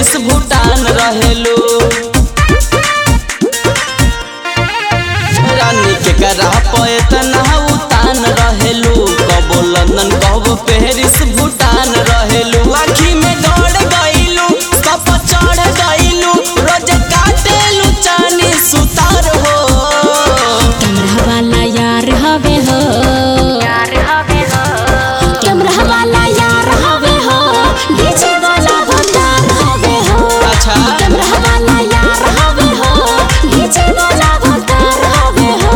Paris Bhutan रहेलू रानी के करा पे तना उतान रहेलू कबो लंदन कबो पेरिस भूटान रहेलू आखी में दौड़ गईलू कप चढ़ गईलू रोज काटेलू चानी सुतार हो कैमरा वाला यार हवे हो कैमरा वाला यार हवे हो डीजे वाला भंडार हवे हो अच्छा कैमरा वाला यार हवे हो डीजे वाला भंडार हवे हो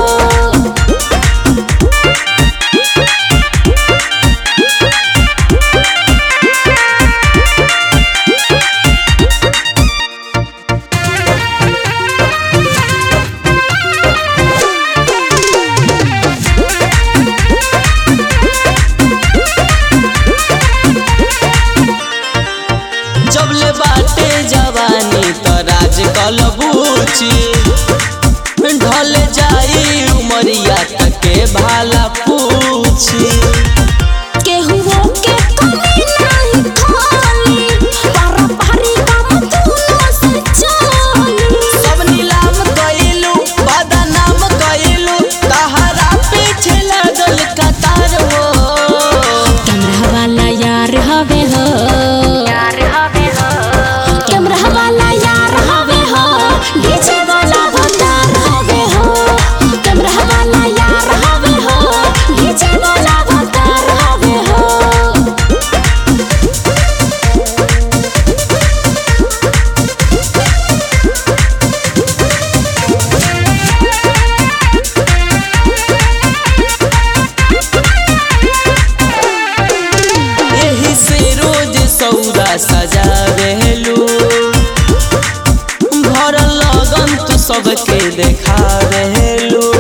जबले बाटे जवानी त राज कलबूची ढल जाई उमरिया तके भाला पूछी केहुओ के कमी नहीं खाली पारंपरी काम दूनो से चली सब नीलाम कइलू बदनाम कइलू तहरा पीछे लागल कतार हो कैमरा वाला यार हवे हो कैमरा वाला यार हवे हो डीजे वाला भंडार हवे हो कैमरा वाला यार हवे हो डीजे वाला भंडार हवे हो एही से रोज सौदा सजावेलू भरल लगन तू सबके देखावेलू